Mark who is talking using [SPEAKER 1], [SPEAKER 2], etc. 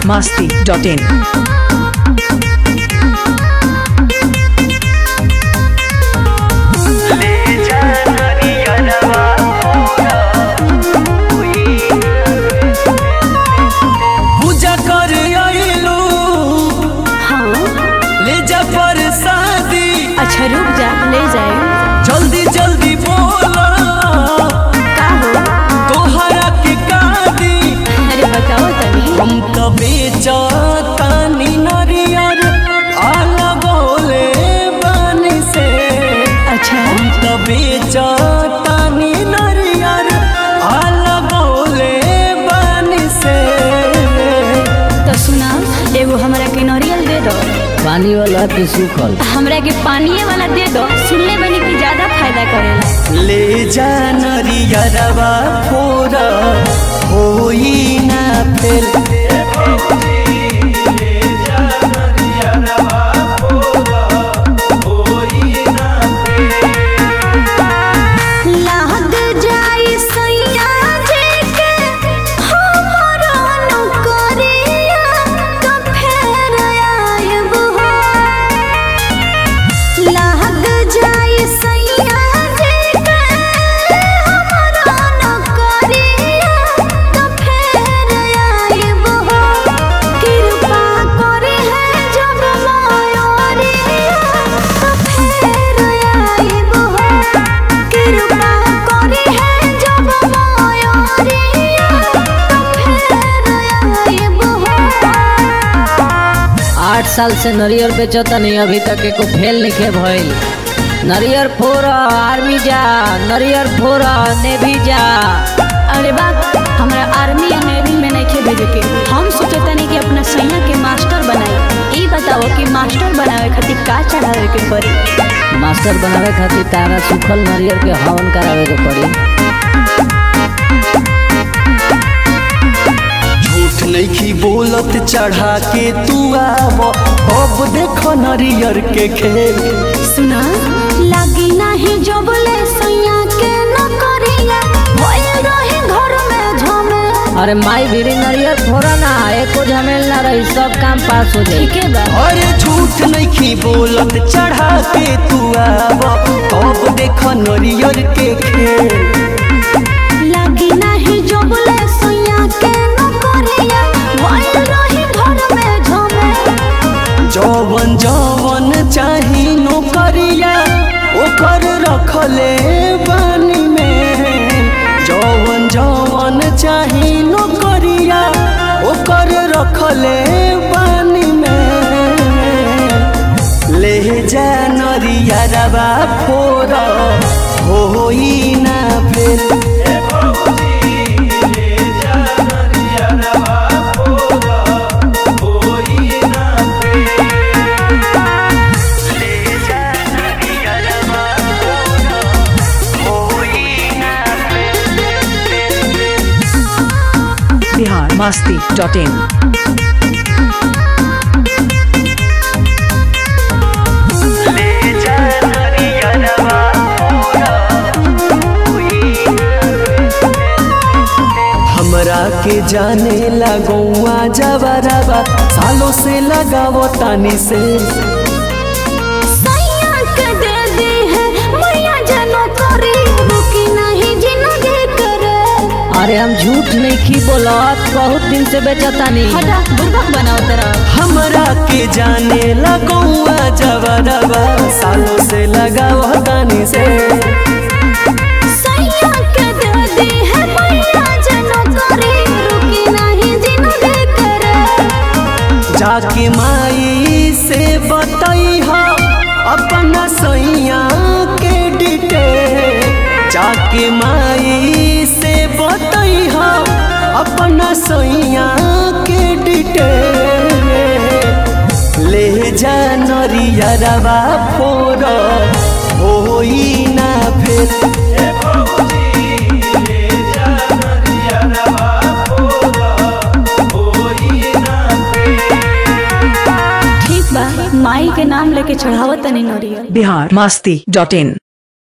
[SPEAKER 1] masti.in.
[SPEAKER 2] पूजा कर आइलू
[SPEAKER 3] हाँ
[SPEAKER 2] ले जा प्रसादी
[SPEAKER 3] अच्छा रुक जा ले जाए
[SPEAKER 2] जल्दी जल्दी बोला
[SPEAKER 3] का हो
[SPEAKER 2] तोहरा के कादी
[SPEAKER 3] अरे बताओ तनी
[SPEAKER 2] हम तो बेचतानी नरियर आला बोले बन से
[SPEAKER 3] अच्छा
[SPEAKER 2] हम तो बेचतानी नरियर आला बोले बन से
[SPEAKER 3] तो सुना एगो हमरा के नरियल दे दो
[SPEAKER 4] पानी वाला के सूखल
[SPEAKER 3] हमरा के पानिए वाला दे दो सुनले बनी कि ज्यादा फायदा करेला
[SPEAKER 2] ले जा नरियरवा फोरा होई ना फेल
[SPEAKER 3] लाद जाई सैया जे के हमरा नौकरिया तो फेर आयब हो लाद जाई सैया जे के हमरा नौकरिया तो फेर आयब हो कृपा करे है जब मायोरिया तो फेर आयब हो कृपा करे है जब मायोरिया तो फेर आयब हो
[SPEAKER 4] आठ साल से नरियर बेचता नहीं अभी तक एको फेल नहीं के भइल नरियर फोर आर्मी जा नरियर फोर नेवी जा
[SPEAKER 3] अरे बात हमरा आर्मी या नेवी में नहीं भेजे के हम सोचता नहीं कि अपना सैया के मास्टर बनाई ई बताओ कि मास्टर बनावे खातिर का चढ़ावे के पड़ी
[SPEAKER 4] मास्टर बनावे खातिर तारा सूखल नरियर के हवन करावे के पड़ी
[SPEAKER 2] झूठ नहीं बोलत चढ़ा के तू आव अब देखो नरियर के खेल
[SPEAKER 3] सुना लागी नहीं जबले सैया के न करिया भइल रहे घर में झमे
[SPEAKER 4] अरे माई भीरी नरियर फोड़ा ना एको झमेल ना रही सब काम पास हो जाई
[SPEAKER 3] ठीक है बा
[SPEAKER 2] अरे झूठ नहीं बोलत चढ़ा के तू आव अब देखो नरियर के खेल
[SPEAKER 3] लागी नहीं जबले सैया के न करिया भइल रहे घर में झमे
[SPEAKER 2] जवन जवन चाही नौकरिया ओकर रखले बानी में जवन जवन चाही नौकरिया ओकर रखले बानी में ले जा नरिया रबा फोर होई ना फेल
[SPEAKER 1] Bihar masti.in.
[SPEAKER 2] हमरा के जाने लगौआ जबरबा सालों से लगावो तानी से
[SPEAKER 3] सैया के दे दी है मैया जनो करी रुकी नहीं जिंदगी करे
[SPEAKER 4] अरे हम झूठ नहीं की बोलत बहुत दिन से बेचता नहीं
[SPEAKER 3] हटा बुर्बक बनाओ तेरा
[SPEAKER 2] हमरा के जाने लगौआ जबरबा सालों से लगावो तानी से
[SPEAKER 3] सैया के दे दी है मैया जनो करी रुकी नहीं जिंदगी करे
[SPEAKER 2] जाके माई से बताई हो अपना सैया के डिटेल जाके माई से बताई हो अपना सैया के डिटेल ले जा नरियरवा फोर होई ना फेल
[SPEAKER 3] ठीक बा माई के नाम लेके चढ़ावत तनी नरियल
[SPEAKER 1] Bihar masti.in.